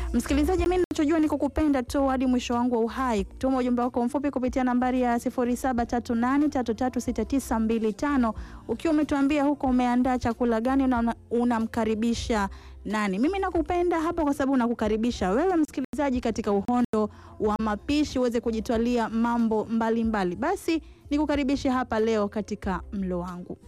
Msikilizaji, mimi ninachojua ni kukupenda tu hadi mwisho wangu wa uhai. Tuma ujumbe wako mfupi kupitia nambari ya 0738336925 ukiwa umetuambia huko umeandaa chakula gani na unamkaribisha nani. Mimi nakupenda hapa kwa sababu nakukaribisha wewe msikilizaji katika uhondo wa mapishi uweze kujitwalia mambo mbalimbali mbali. Basi nikukaribishe hapa leo katika mlo wangu.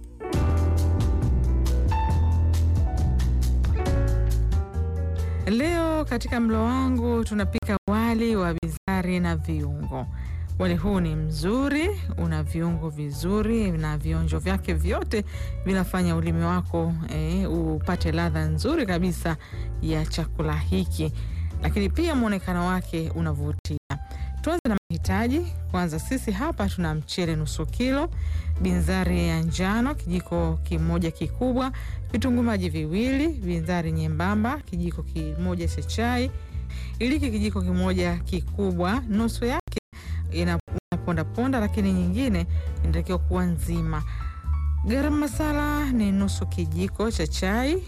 Leo katika mlo wangu tunapika wali wa bizari na viungo. Wali huu ni mzuri, una viungo vizuri na vionjo vyake vyote vinafanya ulimi wako eh, upate ladha nzuri kabisa ya chakula hiki, lakini pia mwonekano wake unavutia. Tuanze na mahitaji. Kwanza sisi hapa tuna mchele nusu kilo, binzari ya njano kijiko kimoja kikubwa, vitunguu maji viwili, binzari nyembamba kijiko kimoja cha chai, iliki kijiko kimoja kikubwa, nusu yake inaponda ponda, lakini nyingine inatakiwa kuwa nzima. Garam masala ni nusu kijiko cha chai,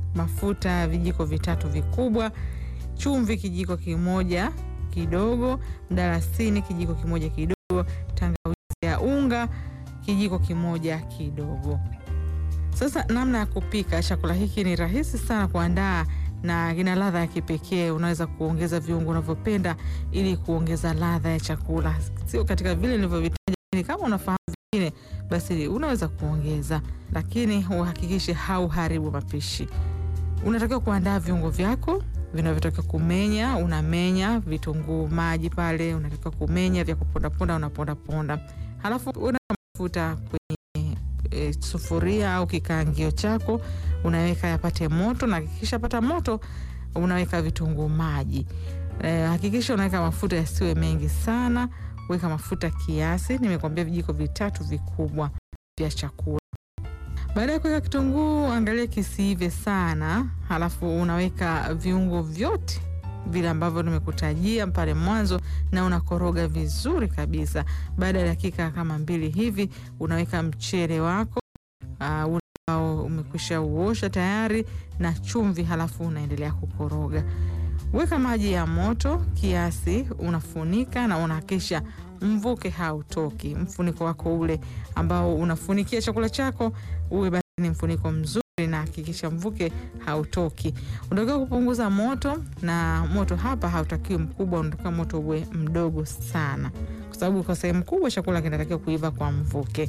mafuta vijiko vitatu vikubwa, chumvi kijiko kimoja kidogo, mdalasini kijiko kimoja kidogo, tangawizi ya unga kijiko kimoja kidogo. Sasa namna ya kupika chakula hiki ni rahisi sana kuandaa na kina ladha ya kipekee. Unaweza kuongeza viungo unavyopenda ili kuongeza ladha ya chakula, sio katika vile nilivyovitaja. Kama unafahamu vingine, basi unaweza kuongeza, lakini uhakikishe hauharibu mapishi. Unatakiwa kuandaa viungo vyako vinavyotakiwa kumenya. Unamenya vitunguu maji pale, unatakiwa kumenya vya kupondaponda, unapondaponda, halafu una mafuta kwenye e, sufuria au kikaangio chako, unaweka yapate moto, na hakikisha pata moto, unaweka vitunguu maji. E, hakikisha unaweka mafuta yasiwe mengi sana, weka mafuta kiasi, nimekwambia vijiko vitatu vikubwa vya chakula. Baada ya kuweka kitunguu, angalia kisiive sana, halafu unaweka viungo vyote vile ambavyo nimekutajia pale mwanzo, na unakoroga vizuri kabisa. Baada ya dakika kama mbili hivi, unaweka mchele wako uh, ambao umekwisha uosha tayari na chumvi, halafu unaendelea kukoroga. Weka maji ya moto kiasi, unafunika na unahakikisha mvuke hautoki. Mfuniko wako ule ambao unafunikia chakula chako uwe basi ni mfuniko mzuri, na hakikisha mvuke hautoki. Unatakiwa kupunguza moto, na moto hapa hautakiwi mkubwa, unatakiwa moto uwe mdogo sana, kwa sababu kwa sehemu kubwa chakula kinatakiwa kuiva kwa mvuke.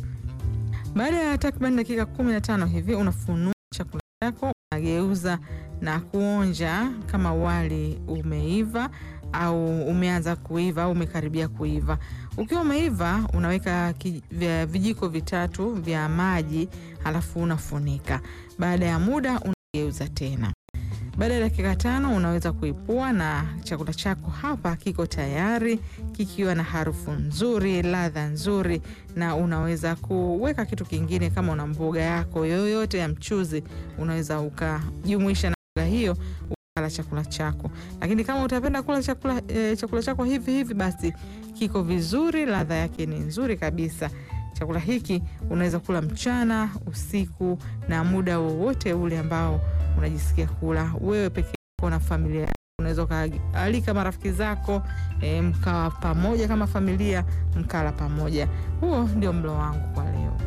Baada ya takriban dakika kumi na tano hivi unafunua chakula chako, unageuza na kuonja kama wali umeiva au umeanza kuiva au umekaribia kuiva. Ukiwa umeiva, unaweka vijiko vitatu vya maji, halafu unafunika. Baada ya muda unageuza tena. Baada ya dakika tano unaweza kuipua na chakula chako hapa kiko tayari kikiwa na harufu nzuri, ladha nzuri, na unaweza kuweka kitu kingine. Kama una mboga yako yoyote ya mchuzi, unaweza ukajumuisha na mboga hiyo ukala chakula chako. Lakini kama utapenda kula chakula, e, chakula chako hivi hivi, basi kiko vizuri, ladha yake ni nzuri kabisa. Chakula hiki unaweza kula mchana, usiku na muda wowote ule ambao unajisikia kula wewe peke yako na familia yako. Unaweza ukaalika marafiki zako e, mkawa pamoja kama familia, mkala pamoja. Huo ndio mlo wangu kwa leo.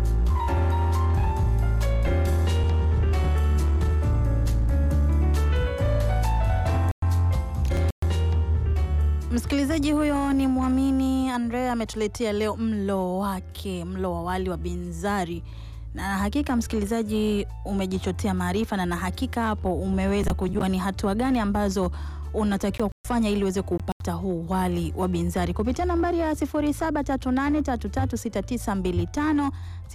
Msikilizaji huyo ni Mwamini Andrea ametuletea leo mlo wake, mlo wa wali wa binzari na hakika msikilizaji, umejichotea maarifa na na hakika hapo umeweza kujua ni hatua gani ambazo unatakiwa kufanya ili uweze kupata huu wali wa binzari kupitia nambari ya 0738336925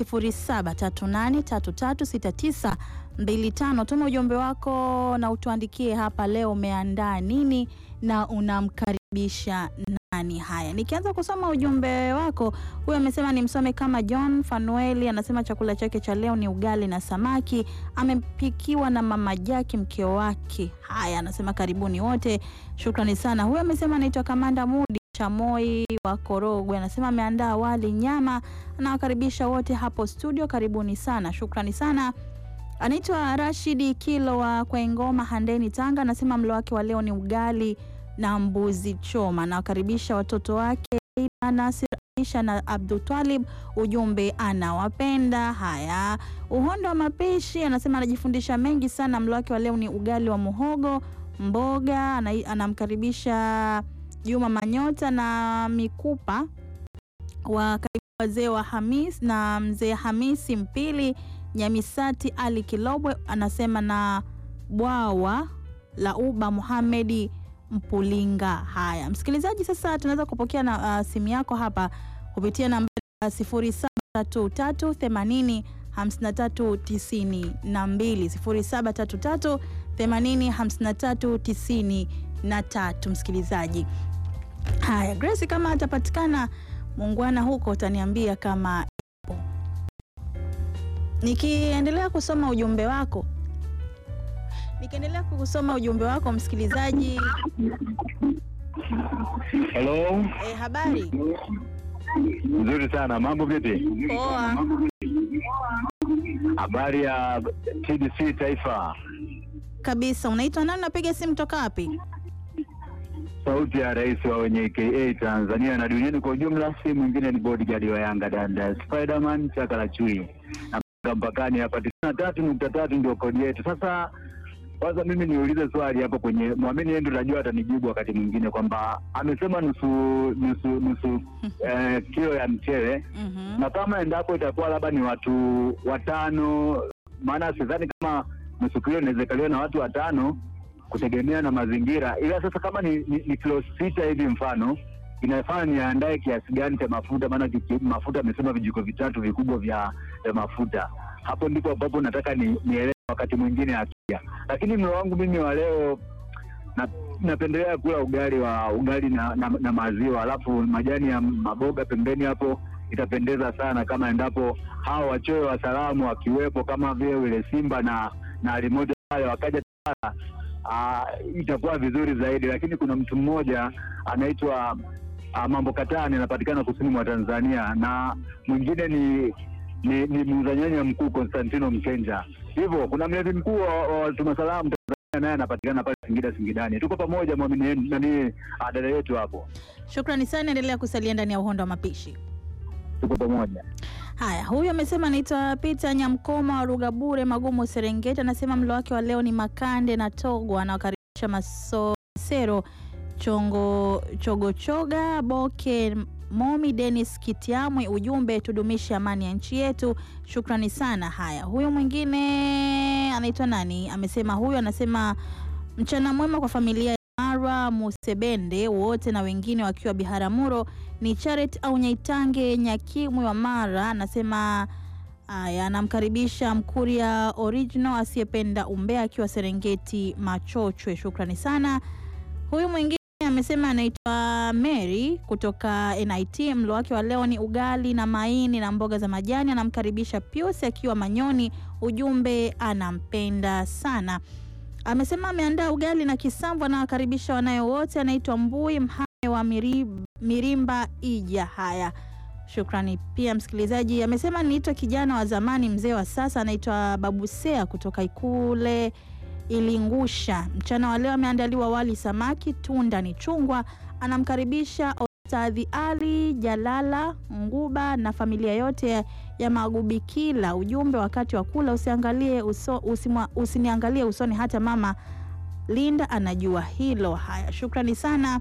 0738336925. Tuma ujumbe wako na utuandikie hapa leo umeandaa nini na unamkaribisha nani? Haya, nikianza kusoma ujumbe wako, huyu amesema nimsome kama John Fanueli, anasema chakula chake cha leo ni ugali na samaki, amepikiwa na mama Jaki mkeo wake. Haya, anasema karibuni wote, shukrani sana. Huyu amesema anaitwa Kamanda Mudi Chamoi wa Korogwe, anasema ameandaa wali nyama, anawakaribisha wote hapo studio, karibuni sana, shukrani sana. Anaitwa Rashidi Kilo wa Kwaengoma, Handeni, Tanga. Anasema mlo wake wa leo ni ugali na mbuzi choma. Nawakaribisha watoto wake Aida, Nasir, Aisha na Abdul Twalib. Ujumbe anawapenda. Haya, uhondo wa mapishi, anasema anajifundisha mengi sana. Mlo wake wa leo ni ugali wa muhogo, mboga. Ana- Anamkaribisha Juma Manyota na Mikupa wa karibu wazee wa Hamis na mzee Hamisi Mpili Nyamisati Ali Kilobwe anasema na bwawa la Uba Muhamedi Mpulinga. Haya msikilizaji, sasa tunaweza kupokea na uh, simu yako hapa kupitia nambari ya 0733 80 53 92 0733 80 53 93. Msikilizaji, haya Grace, kama atapatikana muungwana huko utaniambia kama ipo. Nikiendelea kusoma ujumbe wako nikiendelea kusoma ujumbe wako msikilizaji. Hello, Eh, habari nzuri sana. Mambo vipi? poa. Habari ya TBC Taifa, Kabisa. Unaitwa nani? Unapiga simu toka wapi? sauti ya rais wa wenye KA Tanzania na duniani kwa ujumla, si mwingine ni bodyguard wa Yanga danda Spiderman chaka la chui na mpakani hapa tisini na tatu nukta tatu ndio kodi yetu. Sasa kwanza mimi niulize swali hapo kwenye mwamini yeye ndo najua atanijibu wakati mwingine kwamba amesema nusu nusu nusu eh, kilo ya mchele Mhm. na kama endapo itakuwa labda ni watu watano, maana sidhani kama nusu kilo inaweza ikaliwa na watu watano kutegemea na mazingira. Ila sasa kama ni, ni, ni kilo sita hivi mfano, inafaa niandae kiasi gani cha mafuta? Maana kiki- mafuta amesema vijiko vitatu vikubwa vya, vya mafuta. Hapo ndipo ambapo nataka ni, nielewe wakati mwingine akija, lakini mlo wangu mimi wa leo na, napendelea kula ugali wa ugali na, na, na maziwa alafu majani ya maboga pembeni hapo itapendeza sana kama endapo hawa wachoyo wa salamu wakiwepo kama vile wile Simba na na Alimoja wale wakaja Tara, ah, itakuwa vizuri zaidi, lakini kuna mtu mmoja anaitwa ah, Mambo Katani anapatikana kusini mwa Tanzania na mwingine ni ni, ni muuza nyanya mkuu Konstantino Mkenja. Hivyo kuna mlevi mkuu wa wa watuma salamu Tanzania naye anapatikana pale Singida Singidani. Tuko pamoja mwamini yenu- nani ah, dada yetu hapo, Shukrani sana, endelea kusalia ndani ya uhondo wa mapishi. tuko pamoja. Haya, huyu amesema anaitwa Peter Nyamkoma wa Rugabure Magumu Serengeti. Anasema mlo wake wa leo ni makande na togo. Anawakaribisha Masosero Chongo Chogochoga Boke Momi Dennis Kitiamwe. Ujumbe tudumishe amani ya nchi yetu. Shukrani sana. Haya, huyu mwingine anaitwa nani? Amesema huyu anasema mchana mwema kwa familia ya Mara Musebende wote na wengine wakiwa Biharamulo ni Charet au Nyaitange Nyakimwi wa Mara anasema haya, anamkaribisha Mkuria original asiyependa umbea akiwa Serengeti Machochwe. Shukrani sana. Huyu mwingine amesema anaitwa Mary kutoka NIT. Mlo wake wa leo ni ugali na maini na mboga za majani. Anamkaribisha Pius akiwa Manyoni. Ujumbe anampenda sana. Amesema ameandaa ugali na kisamvu, anawakaribisha wanayo wote. Anaitwa Mbui Mhame wa Mirib, Mirimba Ija. Haya, shukrani pia msikilizaji. Amesema niitwa kijana wa zamani, mzee wa sasa. Anaitwa Babusea kutoka Ikule Ilingusha. Mchana wa leo ameandaliwa wali samaki, tunda ni chungwa. Anamkaribisha Ostadhi Ali Jalala Nguba na familia yote ya Magubikila. Ujumbe, wakati wa kula usiangalie uso, usimwa, usiniangalie usoni, hata mama Linda anajua hilo. Haya, shukrani sana.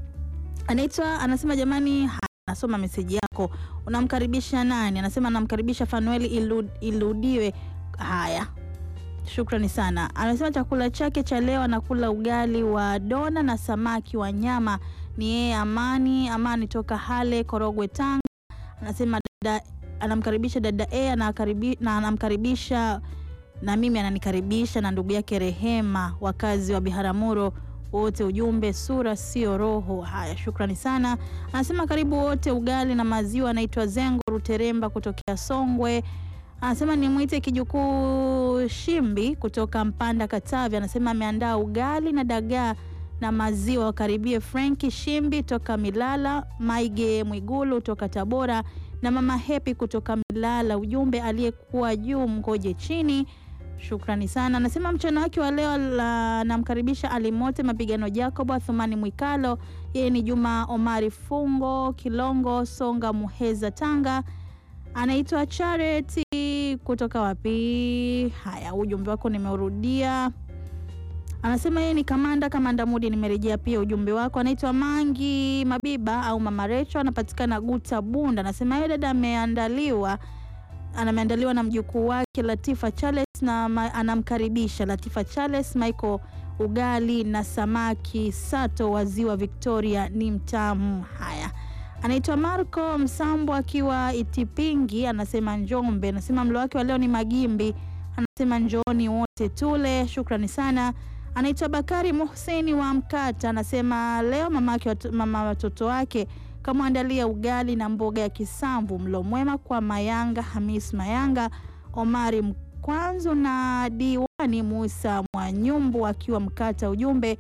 Anaitwa anasema, jamani, haya, nasoma meseji yako. Unamkaribisha nani? Anasema anamkaribisha Fanueli Ilu, Iludiwe. Haya, shukrani sana. Anasema chakula chake cha leo anakula ugali wa dona na samaki wa nyama. Ni yeye Amani Amani toka Hale Korogwe, Tanga. Anasema dada, anamkaribisha dada E anakaribi, na anamkaribisha na mimi ananikaribisha na ndugu yake Rehema, wakazi wa Biharamulo wote. Ujumbe sura sio roho. Haya, shukrani sana. Anasema karibu wote, ugali na maziwa. Anaitwa Zengo Ruteremba kutokea Songwe. Anasema nimwite kijukuu Shimbi kutoka Mpanda Katavi. Anasema ameandaa ugali na dagaa na maziwa. Wakaribie Frenki Shimbi toka Milala, Maige Mwigulu toka Tabora na mama Hepi kutoka Milala. Ujumbe aliyekuwa juu mgoje chini. Shukrani sana. Anasema mchana wake wa leo la- namkaribisha Alimote Mapigano Jacob Athumani Mwikalo, yeye ni Juma Omari Fungo Kilongo Songa Muheza Tanga, anaitwa Charity kutoka wapi? Haya, ujumbe wako nimeurudia. Anasema yeye ni kamanda kamanda Mudi, nimerejea pia ujumbe wako. Anaitwa Mangi Mabiba au Mama Recho, anapatikana Guta Bunda. Anasema yeye dada ameandaliwa anameandaliwa na mjukuu wake Latifa Charles na ma, anamkaribisha Latifa Charles Michael ugali na samaki sato wa ziwa Victoria ni mtamu. Haya, anaitwa Marco Msambo akiwa Itipingi, anasema Njombe. Anasema mlo wake wa leo ni magimbi, anasema njooni wote tule. Shukrani sana. Anaitwa Bakari Muhseni wa Mkata, anasema leo mama yake wat- mama watoto wake kamwandalia ugali na mboga ya kisamvu. Mlo mwema kwa Mayanga Hamis Mayanga, Omari Mkwanzu na diwani Musa Mwanyumbu akiwa Mkata. Ujumbe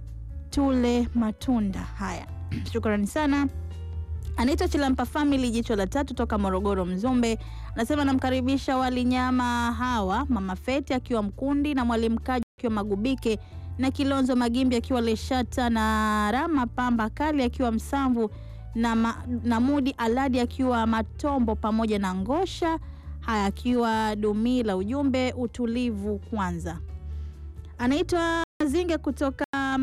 tule matunda haya. Shukrani sana. Anaitwa Chilampa Family jicho la tatu toka Morogoro Mzumbe, anasema namkaribisha wali nyama hawa mama Feti akiwa Mkundi na mwalimu Kaji akiwa Magubike na Kilonzo Magimbi akiwa Leshata na Rama Pamba Kali akiwa Msamvu na, ma, na Mudi Aladi akiwa Matombo pamoja na Ngosha haya akiwa Dumila. Ujumbe utulivu kwanza. Anaitwa Zinge kutoka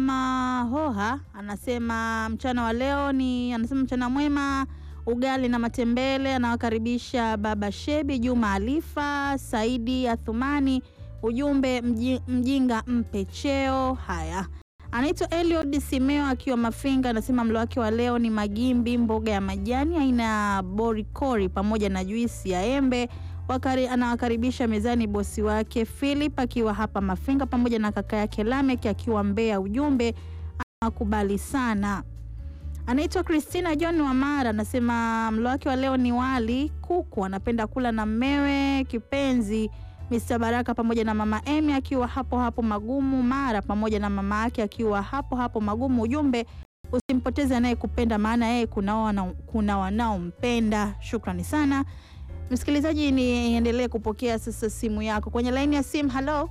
Mahoha, anasema mchana wa leo ni anasema mchana mwema, ugali na matembele. Anawakaribisha baba Shebi Juma Alifa Saidi Athumani. Ujumbe mji, mjinga mpe cheo. Haya, anaitwa Eliod Simeo akiwa Mafinga, anasema mlo wake wa leo ni magimbi, mboga ya majani aina ya borikori pamoja na juisi ya embe. Wakari, anawakaribisha mezani bosi wake Philip akiwa hapa Mafinga pamoja na kaka yake Lamek akiwa Mbeya. Ujumbe anawakubali sana. Anaitwa Christina John Wamara, anasema mlo wake wa leo ni wali kuku, anapenda kula na mmewe kipenzi Mr. Baraka pamoja na mama Emi akiwa hapo hapo Magumu Mara pamoja na mama yake akiwa hapo hapo Magumu. Ujumbe usimpoteze anayekupenda maana yeye kuna wana, kuna wanaompenda. Shukrani sana msikilizaji, niendelee kupokea sasa simu yako kwenye laini ya simu. Halo,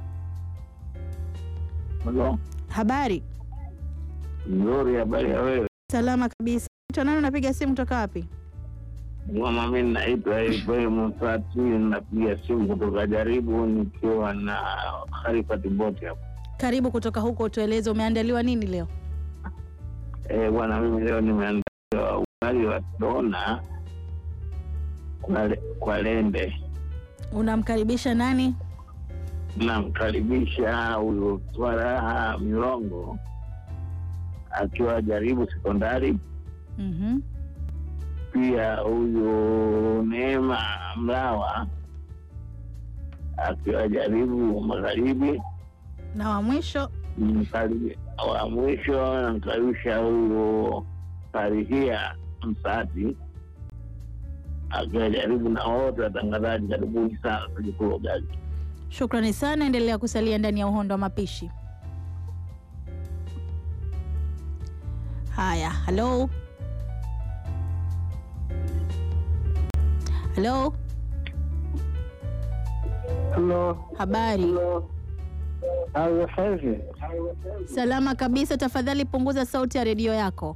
Halo, habari? nzuri. Habari ya wewe? Salama kabisa. Naitwa nani? Unapiga simu toka wapi? Mama, mimi naitwa Ibrahim Mfati, napiga simu kutoka Jaribu nikiwa na Khalifat Boti hapo. Karibu kutoka huko, tueleze umeandaliwa nini leo? Eh, bwana, mimi leo nimeandaa ugali wa dona kwa, le- kwa lende. Unamkaribisha nani? Namkaribisha huyu Twaraha Milongo akiwa Jaribu sekondari, Mhm. pia huyu Neema Mlawa akiwa Jaribu magharibi Na wa mwisho Mkaribi- wa mwisho namkaribisha huyu Farihia Msati akiwa Jaribu, na wote watangazaji, karibuni sana tujikula ugali. Shukrani sana, endelea kusalia ndani ya uhondo wa mapishi. Haya, halo halo, Halo, habari? halo, hivi Salama kabisa. Tafadhali punguza sauti ya redio yako.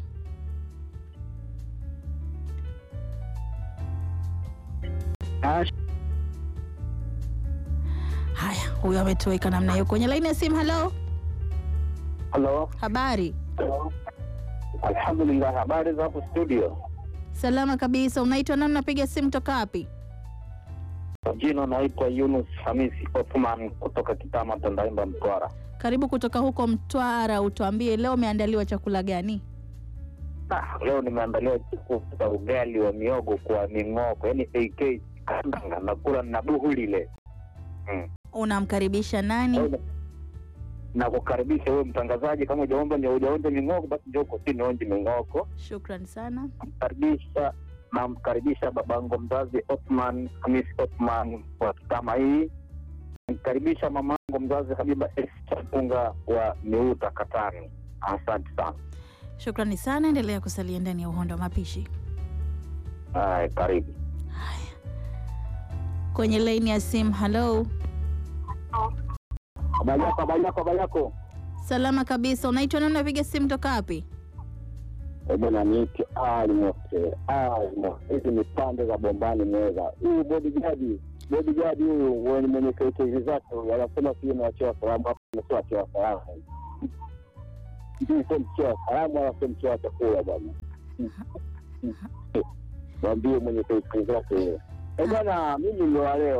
Haya, huyo ametoweka namna hiyo. Kwenye laini ya simu, halo, halo, habari? alhamdulillah. Habari za hapo studio? Salama kabisa. Unaitwa nani? Unapiga simu toka wapi? Jina naitwa Yunus Hamisi Othman kutoka Kitama, Tandaimba, Mtwara. Karibu kutoka huko Mtwara, utuambie leo umeandaliwa chakula gani? Ah, leo nimeandaliwa chakula cha ugali wa miogo kwa ming'oko, yaani AK kandanga, nakula na buhu lile mm. Unamkaribisha nani? na kukaribisha wewe mtangazaji, kama hujaomba ni hujaonja ming'oko, basi njoo kusini onje ming'oko. Shukran sana. Namkaribisha namkaribisha babangu mzazi Othman Hamis Othman wa Kitama hii. Namkaribisha mamangu mzazi Habiba Chapunga wa Miuta Katani. Asante sana. Shukrani sana, endelea kusalia ndani ya uhondo wa mapishi. Haya, karibu. Kwenye laini ya simu, halo, Habari yako, habari yako, habari yako. Salama kabisa. Unaitwa nani? Unapiga simu toka wapi? Eh, Bwana niite Almost. Almost. Hizi ni pande za bombani mweza. Huyu bodyguard, bodyguard huyu mwenye mwenye kaitezi zake huyu anasema sio nawachewa salamu hapo sio wachewa salamu. Sio sio mchewa salamu wala sio mchewa chakula bwana. Mwambie mwenye kaitezi zake huyo. Eh, bwana mimi ndio wa leo